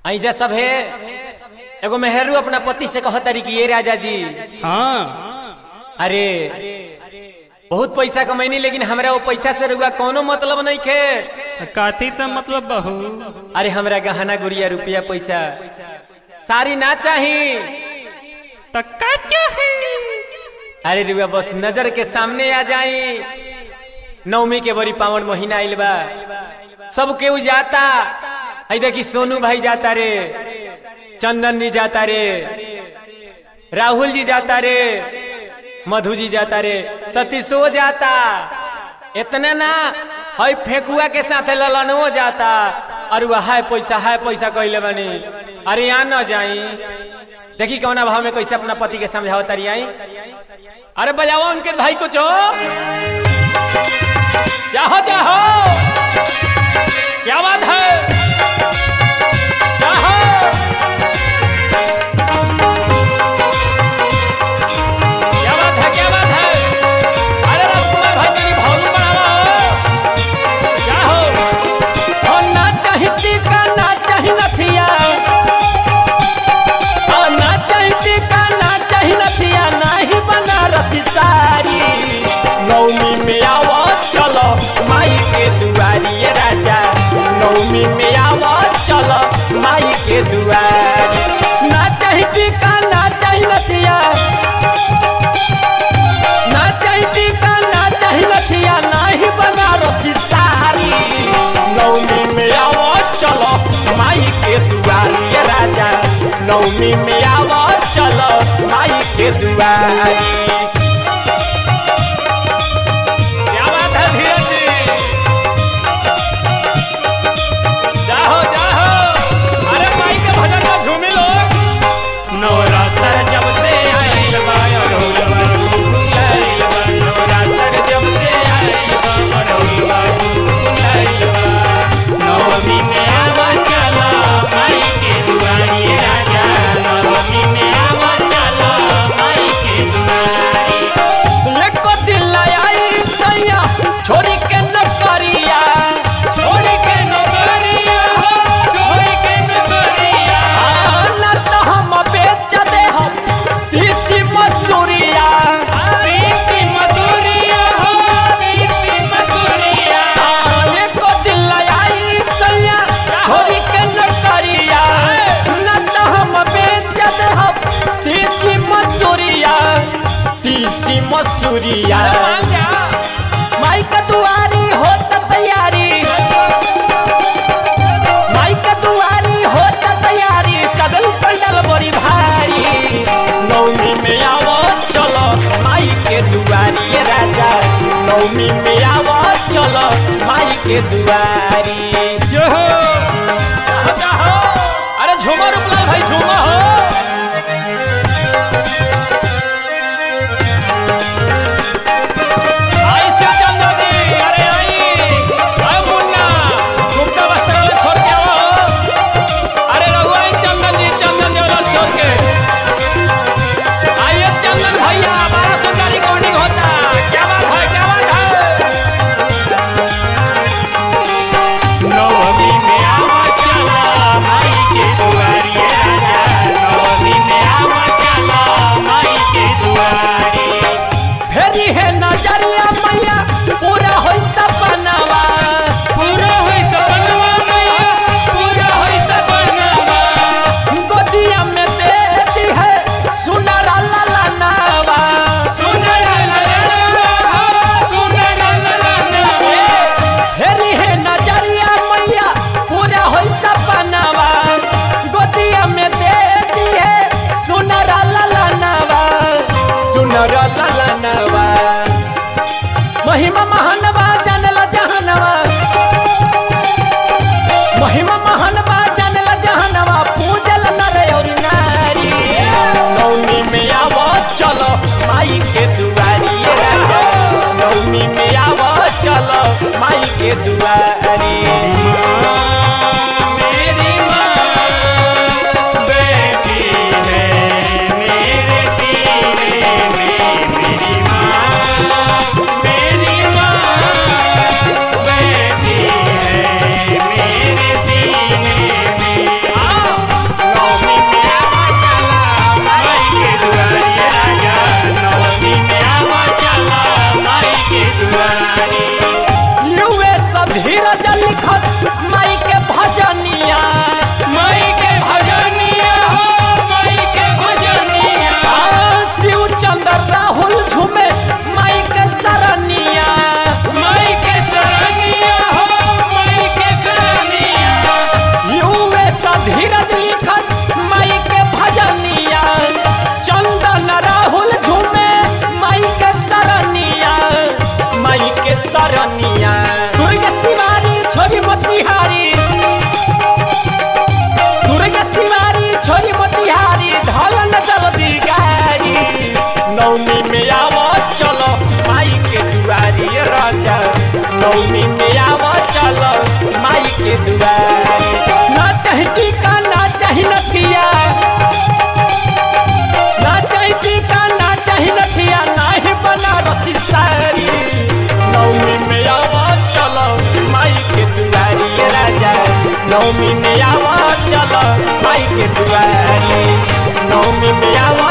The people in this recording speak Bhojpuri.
ऐजा सब है एगो मेहरू अपना पति से कह तारी कि ये राजा जी हाँ अरे बहुत पैसा कमैनी लेकिन हमरा वो पैसा से रुआ कोनो मतलब नहीं खे काथी तो मतलब बहू अरे हमरा गहना गुड़िया रुपया पैसा सारी ना चाही तो का चाहे अरे रुआ बस नजर के सामने आ जाई नवमी के बड़ी पावन महीना आइल बा सब केहू जाता आई देखी सोनू भाई जाता रे चंदन जी जाता रे राहुल जी जाता रे मधु जी जाता रे सतीशो जाता इतना ना हई फेकुआ के साथ ललनवो जाता और वह हाय पैसा हाय पैसा कहले बनी अरे यहाँ न जाई देखी कौना भाव में कैसे अपना पति के समझाओ तारी आई अरे बजाओ अंकित भाई कुछ हो जाहो जाहो क्या बात है जाहो क्या बात है क्या बात है अरे राजकुमार भाई तेरी भावलू बढ़ावा हो क्या हो हो ना चाही टीका ना चाही नथिया हो ना चाही टीका ना चाही नथिया नाही बनारसी साड़ी नौमी में आवो चलो माई के दुआरी ये राजा नौमी में आवो चलो माई के दुआरी ना चाही टीका ना चाही नथिया ना चाही टीका ना चाही नथिया नाही बनारसी साड़ी नौमी में आवो चलो माई के दुआरी ये राजा नौमी में आवो चलो माई के दुआरी क्या बात है धीरज जी जाहो जाहो अरे माई के भजन में झूमी लोग नवरात्र जब से आइल बा अरहुलवा फुलाइल बा नवरात्र जब से आइल बा अरहुलवा फुलाइल बा नवमी में आवा चला माई के दुआरी राजा नवमी में आवा चला माई के दुआरी लेको दिल आई सैया छोरी के नकरिया छोरी के नकरिया हो छोरी के नकरिया ना तो हम बेच दे हम तीसी मसूरिया तीसी मसूरिया हो तीसी मसूरिया लेको दिल आई सैया छोरी के नकरिया ना तो हम बेच दे हम तीसी मसूरिया तीसी मसूरिया माई का दुआरी होता तैयारी माई का दुआरी होता तैयारी सगल पंडल बड़ी भारी नौमी में आवो चलो माई के दुआरी ये राजा नौमी में आवो चलो माई के दुआरी जो हो जाहो, जाहो। अरे झूमर उपला भाई झूमर हो आई से चंदा जी अरे आई अरे मुन्ना गुप्ता वस्त्र वाले छोड़ के आओ अरे रघु आई चंदन जी चंदन जी वाला छोड़ के आइए चंदन भैया बारह सौ का रिकॉर्डिंग होता क्या बात है क्या बात है नवमी में आवा चला माई के दुआरी राजा नवमी में आवा चला माई के दुआरी फेरी है नजरिया मैया पूरा होई सपनावा पूरा होई सपनवा मैया पूरा होई सपनवा गोदिया में देती है सुनर लाला नावा सुनर ललनवा सुनर ललनवा फेरी है नजरिया मैया पूरा होई सपनावा गोदिया में देती है सुनर लाला नावा सुनर लाला नावा महिमा महानवा जानला जहानवा महिमा महानवा जानला जहानवा पूजल नर और नारी नौमी में आवो चलो माई के दुआरी ये राजा नौमी में आवो चलो माई के दुआरी मेरी माँ बेटी है मेरे सीने में मेरी माँ मेरी माँ बेटी है मेरे सीने में नवमी में आव